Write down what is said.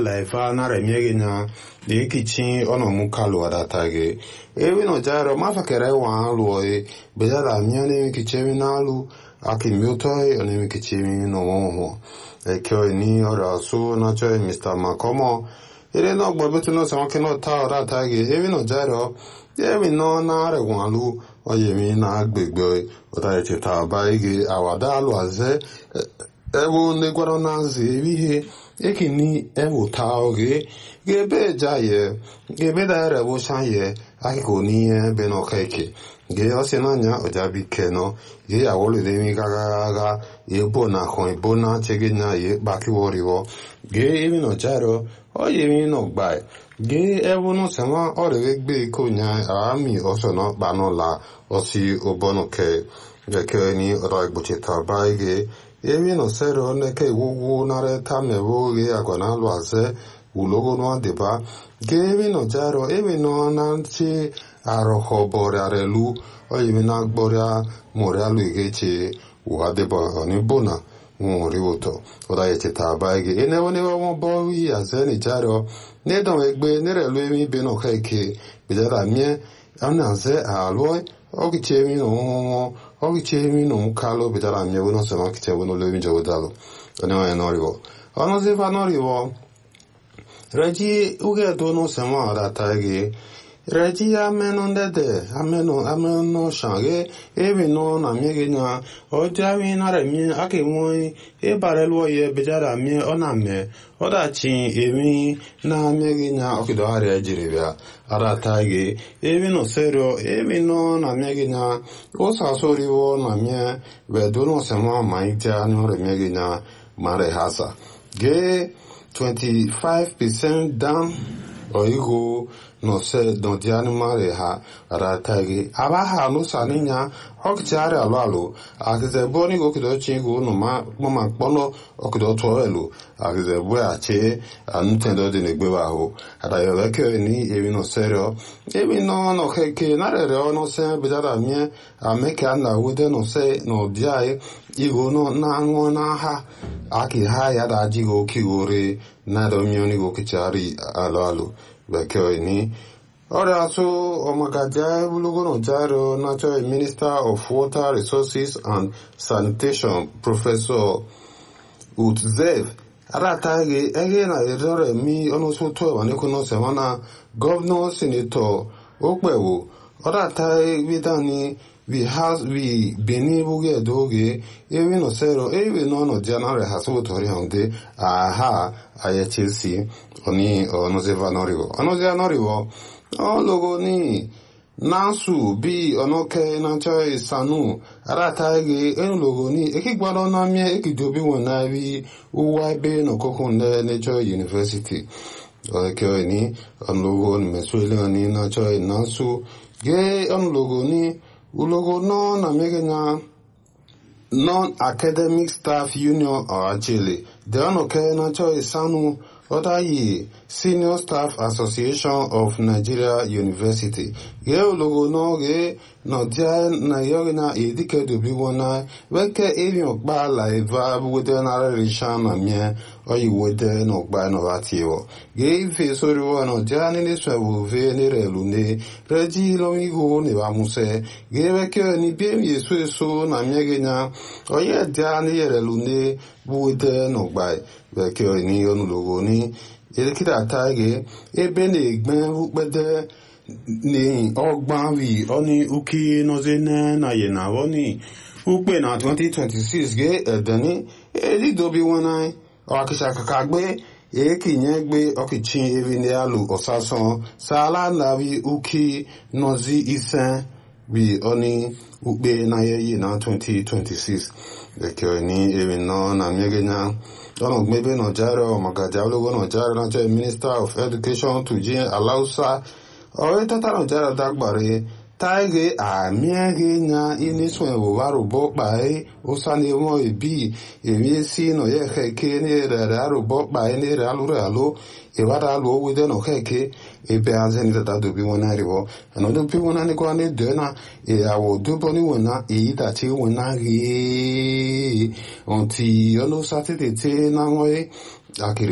laifa na remiege nya de kichi ono mukalu adatage ewi no jaro mafakere wa alu e bejara miane kichemi na alu aki miutoi oni kichemi no mo e kyo ni ora su na choi Mr. Makomo ire no gbo betu no sama kino ta ora tage ewi no jaro ewi no na re wa alu oyemi na agbegbe ota e ta ba ige awada alu aze ewu ne gwara na nzi ihe ekini ewuta oge gebe jaye gebe da ere wo shaye akiko ni e be no keke ge ose na nya ojabi keno ge awole de mi gaga ga ebo na ko ebo na chege nya ye baki woriwo ge emi no jaro o ye mi no gba ge ewu no sema ore gbe ko nya ami oso no ba no la osi obono ke ge ke ni ro igboche ta ba ge ebi no sero neke wuwu nare tame woge agwana lwaze ulogo no adeba ge ebi no jaro ebi no nanti aroho bore arelu o ebi na gboria more alu igeche uadeba oni bona nwori woto oda yeche taba ege ene woni wo bo wi azeni jaro ne don egbe nere lu emi be no keke bidara mie ana ze aloi ogiche mi no ogiche mi no kalo bidara mie wono se makiche wono le mi jowo dalo one wa noriwo ono ze fa noriwo reji uge do no se ma ara tagi reji ameno ndede ameno ameno shange ebi no na mie ge nya oja wi na re mi ake won e bare lo ye bidara mie ona me oda chi emi na mie ge nya okido hari ejiri bia ara tagi ebi no serio ebi no na mie ge nya o sa sori wo na mie be do no se ma ma ija no re mie ge nya mare hasa ge 25% down oigo no se don di animale ha ratagi aba ha no saninya okchare alo alo akize boni go kido chingu no ma mama kpono okido to elu akize bu ache anutendo de negbe wa ho ada yo leke ni ebi no serio ebi no no keke na re re no se bidara mie ameka na wude no se no diai igo no na anwo na ha aki ha ya da jigo kigore na do mioni go kichari alo alo bekee ni ọrịa asụ ọmagaja ebulugono jaro natural minister of water resources and sanitation professor utzev aratagi ege na erore mi ọnụsụ tó ẹwà ní kúnú sẹmọnà gọvanọ sinetọ okpewo ọratagi bidani vi has vi beni buge doge ewe no sero ewe no no jana re hasu tori honde aha aye chelsea oni ono ze vanorivo ono ze vanorivo o logo ni nansu bi ono ke na choi sanu ara taige en logo ni eki gbaro na mi eki dobi won na bi uwa be no kokun ne ne choi university o ke ni on logo ni mesuele ni na choi nansu ge on logo ni ulogo no na mege na non-academic staff union ọ̀hájẹ́lẹ̀ dẹ́ọ̀nùkẹ́ nájọ́ ìsánú ọ̀dáyì senior staff association of nigeria university gẹ́ ulogo náà gẹ́ nọ̀díà nàìjíríà na èdíkẹ́dùbí wọn náà wẹ́kẹ́ èmi ọ̀gbá làìvá wẹ́dẹ́ náà rẹ̀ ṣáà nà mìẹ́ ọ̀yì wẹ́dẹ́ náà gbá náà bá tiẹ̀ wọ̀ gẹ́ ife sórí wọn nọ̀díà nílé sọ̀wọ́ fẹ́ nírẹ̀ lónìí rẹ́jí lọ́mígò níbà musẹ́ gẹ́ wẹ́kẹ́ ní bí èmi èso èso nà mìẹ́ gẹ́ náà ọ̀yẹ́ díà níyẹ̀rẹ̀ lónìí wẹ́dẹ́ náà gbá wẹ́kẹ́ ní ọ̀nùlọ́gọ́ ní èdèkìtà táàgẹ́ ebe na-egbe ukpede ni ọgbanwi ọni uki nọzene na yena ọni ukpe na 2026 ge edeni edidobi wọnà ọkịcha kaka gbe ekinye gbe ọkịchi evi ndị alụ ọsasan sala navi uki nọzi ise bi ọni ukpe na yeyi na 2026 ekere ni evi nọ na mmegenya ọ̀nà gbẹ́bẹ́ nàìjíríà ọ̀mọ̀gàjà olówó nàìjíríà náà jẹ́ minister of education tujin alausa ọ̀rẹ́ tata nàìjíríà dágbàre táìgé àmì ẹ̀gẹ́ nya inísùn ẹ̀wòwá rògbọ́ pàẹ́ ó sáni wọn ìbí èmi sí nà yẹ kẹ́kẹ́ ní rẹ̀ àrògbọ́ pàẹ́ ní rẹ̀ alúrẹ̀ àló ìwádà alò owó dẹ́nà kẹ́kẹ́ ebe azẹ́ni tata dòbí wọn náà rìwọ́ ẹ̀nà dòbí wọn náà nígbà ní dẹ́nà ìyàwó dúbọ̀ níwọ̀n náà èyí tàtí wọn náà rí ọ̀ntì ọlọ́sàtìtì tí náà wọ́n yé akiri